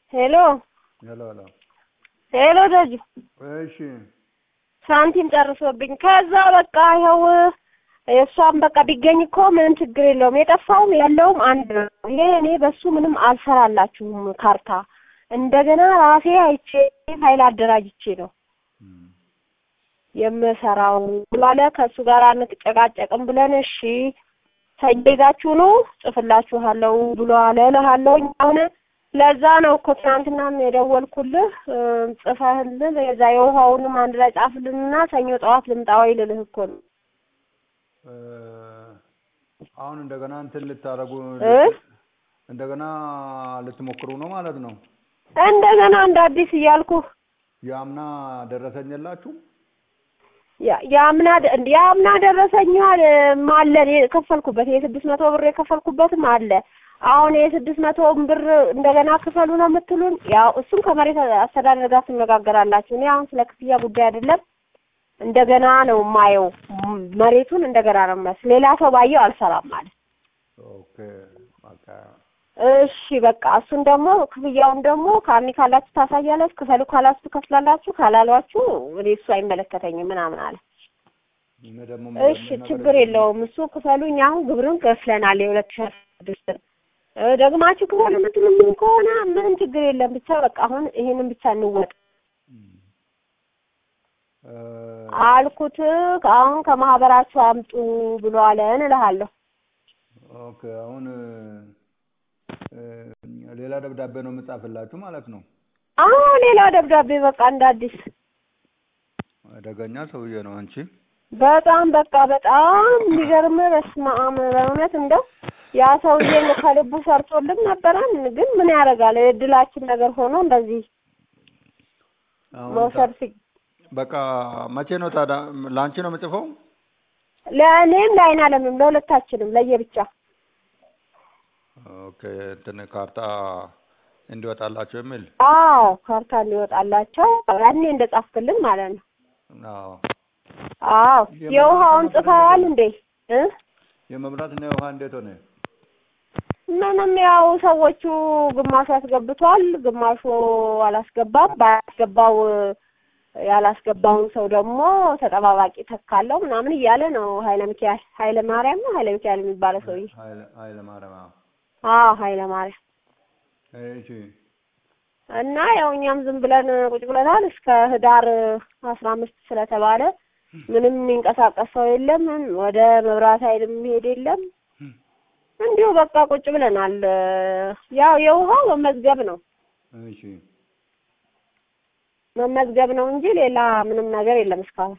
ሄሎ ሄሎ ሄሎ። ሄሎ ደጁ እሺ ሳንቲም ጨርሶብኝ ከዛ በቃ ይኸው የእሷም በቃ ቢገኝ እኮ ምንም ችግር የለውም። የጠፋውም ያለውም አንድ ነው። ይሄ እኔ በሱ ምንም አልሰራላችሁም ካርታ እንደገና ራሴ አይቼ ፋይል አደራጅቼ ነው እም፣ የምሰራው ብሏለ። ከእሱ ጋር አንጨቃጨቅም ብለን እሺ ተይዛችሁ ነው ጽፍላችኋለሁ ብሎ አለ እልሃለሁ። አሁን ለዛ ነው እኮ ትናንትናም የደወልኩልህ እ፣ ጽፈህልን የዛ የውሃውንም አንድ ላይ ጻፍልንና ሰኞ ጠዋት ልምጣ ወይ ልልህ እኮ ነው እ፣ አሁን እንደገና እንትን ልታረጉ እ? እንደገና ልትሞክሩ ነው ማለት ነው። እንደገና እንደ አዲስ እያልኩ የአምና ደረሰኝ የላችሁ? ያ- የአምና ደ- እንደ የአምና ደረሰኛ አለ እኔ የከፈልኩበት የስድስት መቶ ብር የከፈልኩበትም አለ። አሁን የስድስት መቶውን ብር እንደገና ክፈሉ ነው የምትሉን? ያው እሱም ከመሬት አስተዳደር ጋር ትነጋገራላችሁ። እኔ አሁን ስለ ክፍያ ጉዳይ አይደለም እንደገና ነው የማየው። ም- መሬቱን እንደገና ነው የማየው። ሌላ ሰው ባየው አልሰራም ማለት ኦኬ በቃ እሺ በቃ እሱን ደግሞ ክፍያውን ደግሞ ካርኒ ካላችሁ ታሳያላችሁ፣ ክፈሉ ካላችሁ ትከፍላላችሁ፣ ካላሏችሁ እኔ እሱ አይመለከተኝም ምናምን አለ። እኔ ደግሞ እሺ ችግር የለውም እሱ ክፈሉ። እኛ አሁን ግብርን ከፍለናል የሁለት ሺህ አስራ ስድስት ደግማችሁ ክፈሉ የምትሉም ከሆነ ምንም ችግር የለም። ብቻ በቃ አሁን ይሄንን ብቻ እንወጥ እ፣ አልኩት። አሁን ከማህበራችሁ አምጡ ብሎ አለን እልሃለሁ። ኦኬ አሁን እ፣ ሌላ ደብዳቤ ነው የምጻፍላችሁ ማለት ነው። አሁን ሌላ ደብዳቤ በቃ እንደ አዲስ አደገኛ ሰውዬ ነው አንቺ። በጣም በቃ በጣም የሚገርም በስመ አብ በእውነት እንደው ያ ሰውዬ እንደው ከልቡ ሰርቶልን ነበረን። ግን ምን ያደርጋል የእድላችን ነገር ሆኖ እንደዚህ አሁን መውሰድ ሲ በቃ መቼ ነው ታዲያ ለአንቺ ነው የምጽፈው? ለእኔም ለአይን አለምም ለሁለታችንም ለየብቻ ኦኬ እንትን ካርታ እንዲወጣላቸው የሚል አዎ ካርታ እንዲወጣላቸው ያኔ እንደጻፍክልን ማለት ነው። አዎ። አዎ የውሃውን ጽፈዋል እንዴ እ የመብራት እና የውሃ እንዴት ሆነ? ምንም ያው ሰዎቹ ግማሹ አስገብቷል፣ ግማሹ አላስገባም። ባያስገባው ያላስገባውን ሰው ደግሞ ተጠባባቂ ተካለው ምናምን እያለ ነው ኃይለ ሚካኤል ኃይለ ማርያም ነው ኃይለ ሚካኤል የሚባለው ሰውዬ። ኃይለ ኃይለ ማርያም አዎ። አዎ ኃይለ ማርያም እሺ እና ያው እኛም ዝም ብለን ቁጭ ብለናል እስከ ህዳር አስራ አምስት ስለተባለ ምንም የሚንቀሳቀስ ሰው የለም። ወደ መብራት ኃይል የሚሄድ የለም። እንዲሁ በቃ ቁጭ ብለናል። ያው የውሃው መመዝገብ ነው እሺ መመዝገብ ነው እንጂ ሌላ ምንም ነገር የለም እስካሁን።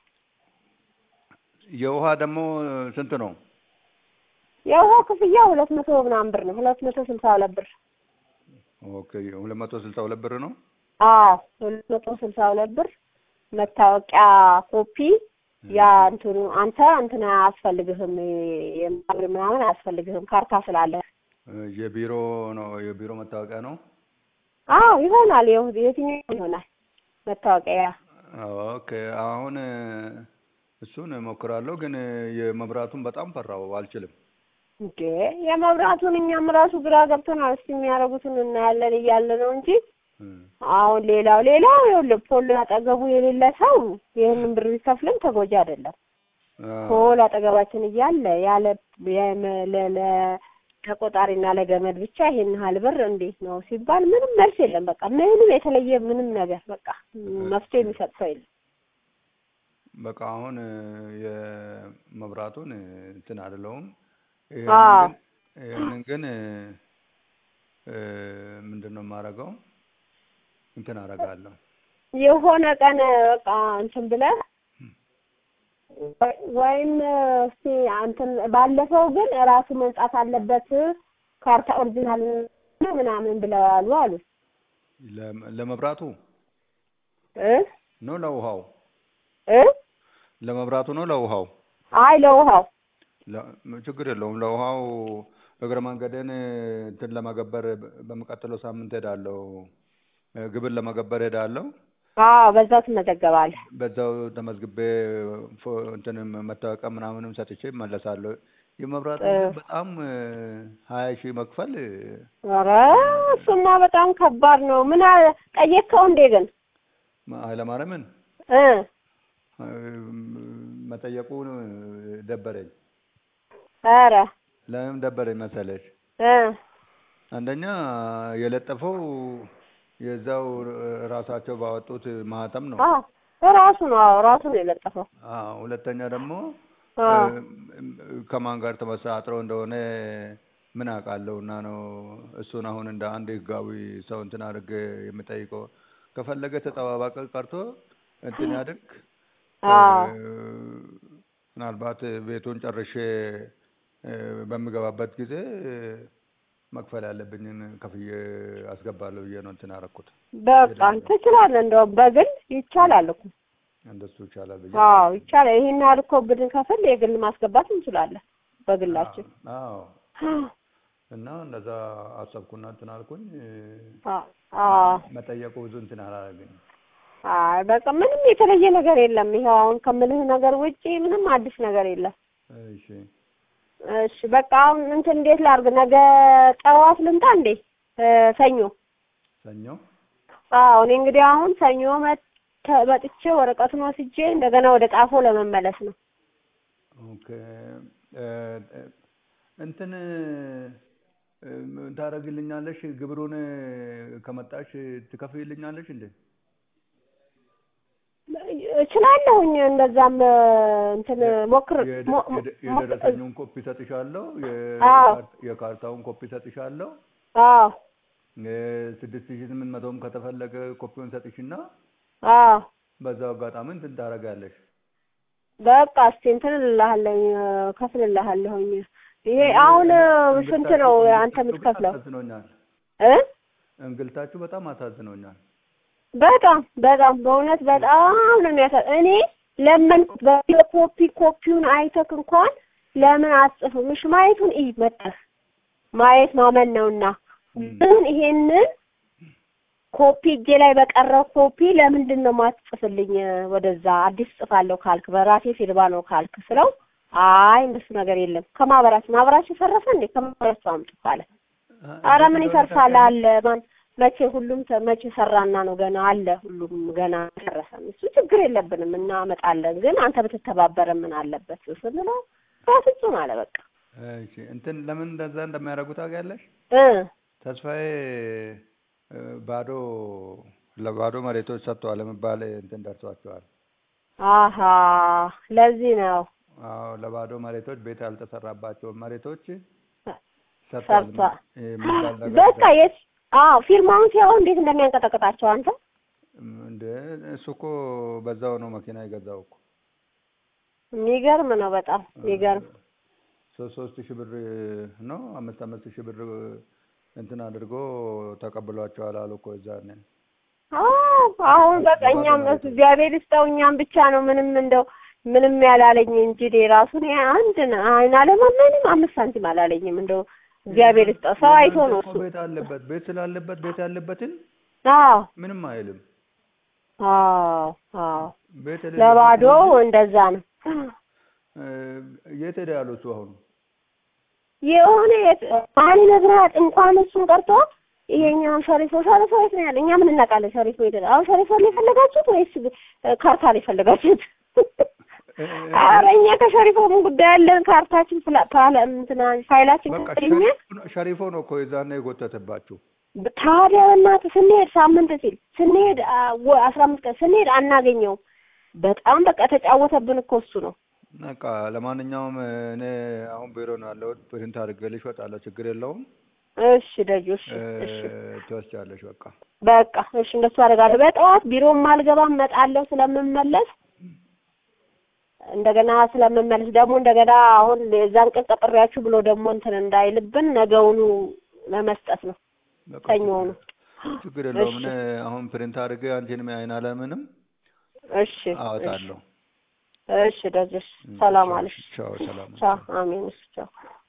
የውሃ ደግሞ ስንት ነው? የውሃው ክፍያ ሁለት መቶ ምናምን ብር ነው። ሁለት መቶ ስልሳ ሁለት ብር። ኦኬ ሁለት መቶ ስልሳ ሁለት ብር ነው። አዎ ሁለት መቶ ስልሳ ሁለት ብር። መታወቂያ ኮፒ ያ እንትኑ አንተ እንትን አያስፈልግህም የማብር ምናምን አያስፈልግህም ካርታ ስላለ። የቢሮ ነው የቢሮ መታወቂያ ነው። አዎ ይሆናል። የው- የትኛው ይሆናል መታወቂያ ኦኬ አሁን እሱን እሞክራለሁ፣ ግን የመብራቱን በጣም ፈራው አልችልም። እንዴ የመብራቱን እኛም ራሱ ግራ ገብቶናል። እስኪ የሚያደርጉትን እናያለን እያለ ነው እንጂ እም፣ አሁን ሌላው ሌላው ይኸውልህ ፖል አጠገቡ የሌለ ሰው ይህንን ብር ቢከፍልም ተጎጂ አይደለም። አዎ፣ ፖል አጠገባችን እያለ ያለ የመ- ለ- ለ- ለቆጣሪና ለገመድ ብቻ ይሄን ያህል ብር እንዴት ነው ሲባል ምንም መልስ የለም። በቃ ምንም የተለየ ምንም ነገር በቃ መፍትሄ የሚሰጥ ሰው የለም። በቃ አሁን የመብራቱን እንትን አይደለውም። አዎ። ይሄንን ግን እ፣ ምንድን ነው የማደርገው? እንትን አደርጋለሁ። የሆነ ቀን በቃ እንትን ብለህ ወይ- ወይም እስቲ እንትን ባለፈው ግን ራሱ መምጣት አለበት ካርታ ኦሪጂናል ነው ምናምን ብለዋሉ አሉ ለ- ለመብራቱ እ ነው ለውሃው? እ ለመብራቱ ነው ለውሃው? አይ ለውሃው ለ- ችግር የለውም። ለውሃው እግረ መንገድን እንትን ለመገበር በሚቀጥለው ሳምንት ሄዳለሁ። እ፣ ግብር ለመገበር ሄዳለሁ። አዎ በዛው ትመዘገባለህ። በዛው ተመዝግቤ ፎ- እንትን መታወቂያ ምናምንም ሰጥቼ እመለሳለሁ። የመብራት እ። ግን በጣም ሀያ ሺህ መክፈል ኧረ እሱማ በጣም ከባድ ነው። ምን አለ- ጠየቅከው እንዴ ግን ኃይለማርያምን እ መጠየቁን ደበረኝ። ኧረ ለምን ደበረኝ መሰለሽ? እ አንደኛ የለጠፈው የዛው ራሳቸው ባወጡት ማህተም ነው። አዎ ራሱ ነው። አዎ ራሱ ነው የለጠፈው። አዎ፣ ሁለተኛ ደግሞ አዎ እ፣ ከማን ጋር ተመሳጥረው እንደሆነ ምን አውቃለሁ እና ነው እሱን አሁን እንደ አንድ ህጋዊ ሰው እንትን አድርግ የምጠይቀው። ከፈለገ ተጠባባቂ ቀርቶ እንትን ያድርግ። አዎ እ፣ ምናልባት ቤቱን ጨርሼ እ፣ በምገባበት ጊዜ መክፈል ያለብኝን ከፍዬ አስገባለሁ ብዬ ነው እንትን ያደረኩት። በቃ ትችላለህ። እንደውም በግል ይቻላል እኮ። እንደሱ ይቻላል ብዬ አዎ ይቻላል። ይሄን ያህል እኮ ብንከፍል የግል ማስገባት እንችላለን በግላችን። አዎ እና እንደዛ አሰብኩና እንትን አልኩኝ። አዎ አዎ መጠየቁ ብዙ እንትን አላደረገኝም። አይ በቃ ምንም የተለየ ነገር የለም። ይኸው አሁን ከምልህ ነገር ውጪ ምንም አዲስ ነገር የለም። እሺ እሺ በቃ አሁን እንትን እንዴት ላድርግ? ነገ ጠዋት ልምጣ እንዴ? እ፣ ሰኞ ሰኞ አዎ እኔ እንግዲህ አሁን ሰኞ መጥ- መጥቼ ወረቀቱን ወስጄ እንደገና ወደ ጣፎ ለመመለስ ነው። ኦኬ እ፣ እ፣ እንትን እ፣ ታደርግልኛለሽ? ግብሩን ከመጣሽ ትከፍይልኛለሽ እንዴ? እችላለሁኝ እንደዛም እ፣ እንትን ሞክር የደ- ሞ- የደ- ሞ- የደረሰኙን ኮፒ ሰጥሻለሁ። አዎ። የካር- የካርታውን ኮፒ ሰጥሻለሁ። አዎ ስድስት ሺህ ስምንት መቶም ከተፈለገ ኮፒውን ሰጥሽና አዎ በዛው አጋጣሚ እንትን ታደርጊያለሽ። በቃ እስቲ እንትን እልልሃለሁኝ እ፣ ከፍልልሃለሁኝ። ይሄ አሁን እ፣ ስንት ነው አንተ እንግልታችሁ ግን የምትከፍለው አሳዝኖኛል። እ? እንግልታችሁ በጣም አሳዝኖኛል። በጣም በጣም በእውነት በጣም ነው የሚያሳ እኔ ለመንኩት በቪዲዮ ኮፒ ኮፒውን አይተክ እንኳን ለምን አትጽፍም? እሺ ማየቱን እይ መጣህ ማየት ማመን ነውና ግን ይሄንን ኮፒ እጄ ላይ በቀረው ኮፒ ለምንድን ነው ማትጽፍልኝ? ወደዛ አዲስ ጽፋለሁ ካልክ በራሴ ፊርማ ነው ካልክ ስለው አይ እንደሱ ነገር የለም ከማህበራችን ማህበራችን ፈረሰ እንዴ ከማህበራችን አምጡ ካለ አረ ምን ይፈርሳል አለ ማን መቼ ሁሉም ተ- መቼ ሰራና ነው ገና አለ ሁሉም ገና አልጨረሰም እሱ ችግር የለብንም እናመጣለን ግን አንተ ብትተባበረ ምን አለበት ስንለው በፍጹም አለ በቃ እሺ እንትን ለምን እንደዛ እንደሚያደርጉ ታውቂያለሽ? እ ተስፋዬ እ፣ ባዶ ለባዶ መሬቶች ሰጥተዋል የሚባል እንትን ደርሷቸዋል። አሀ ለዚህ ነው አዎ ለባዶ መሬቶች ቤት ያልተሰራባቸው መሬቶች ሰጥተዋል ሰርቷ የሚባል ነገር በቃ የት አዎ ፊርማውን ሲያው እንዴት እንደሚያንቀጠቅጣቸው አንተ እንደ እሱ እኮ በዛው ነው መኪና የገዛው እኮ የሚገርም ነው በጣም የሚገርም ሶስት ሶስት ሺህ ብር ነው አምስት አምስት ሺህ ብር እንትን አድርጎ ተቀብሏቸዋል አሉ እኮ እዛኔ። አዎ አሁን በቃ እኛም እሱ እግዚአብሔር ይስጠው እኛም ብቻ ነው ምንም እንደው ምንም ያላለኝ እንጂ እኔ ራሱ እኔ አንድ ነ- አይን አለማ ምንም አምስት ሳንቲም አላለኝም እንደው እግዚአብሔር ይስጠው ሰው አይቶ ነው የእናንተ እሱ እኮ ቤት አለበት ቤት ስላለበት ቤት ያለበትን አዎ ምንም አይልም። አዎ አዎ ቤት ለባዶ እንደዛ ነው እ፣ የት ሄደ ያሉ እሱ አሁን የሆነ የት- ማን ይነግርሃል እንኳን እሱን ቀርቶ ይሄኛውን ሸሪፎ ሸሪፎ የት ነው ያለ እኛ ምን እናውቃለን ሸሪፎ ሄደ አሁን ሸሪፎ ላይ የፈለጋችሁት ወይስ እ፣ ካርታ ላይ የፈለጋችሁት እ፣ ኧረ እኛ ከሸሪፎ ምን ጉዳይ ያለን ካርታችን ፍላ- ፓለ እንትና ፋይላችን በቃ ከተገኘ ሸሪፎ ነው- ሸሪፎ ነው እኮ የዛኔ የጎተተባችሁ። ታዲያ በእናትህ ስንሄድ ሳምንት ሲል ስንሄድ አ፣ ወ- አስራ አምስት ቀን ስንሄድ አናገኘውም በጣም በቃ ተጫወተብን እኮ እሱ ነው በቃ ለማንኛውም እኔ አሁን ቢሮ ነው ያለሁት። ፕሪንት አድርጌልሽ እወጣለሁ። ችግር የለውም። እሺ ደጁ እሺ እ፣ እሺ ትወስጃለሽ። በቃ በቃ እሺ እንደሱ አደርጋለሁ በጠዋት ቢሮም አልገባም እመጣለሁ ስለምመለስ እንደገና ስለምመለስ ደግሞ እንደገና አሁን የዛን ቀን ቀጥሬያችሁ ብሎ ደግሞ እንትን እንዳይልብን ነገውኑ ለመስጠት ነው በቃ ሰኞውኑ ችግር የለውም። እሺ እኔ አሁን ፕሪንት አድርጌ አንቺንም አይን አለምንም እሺ አወጣለሁ። እሺ ደጅ እሺ ሰላም ቻው፣ አለሽ ቻው፣ ሰላም ቻው አሜን እሺ ቻው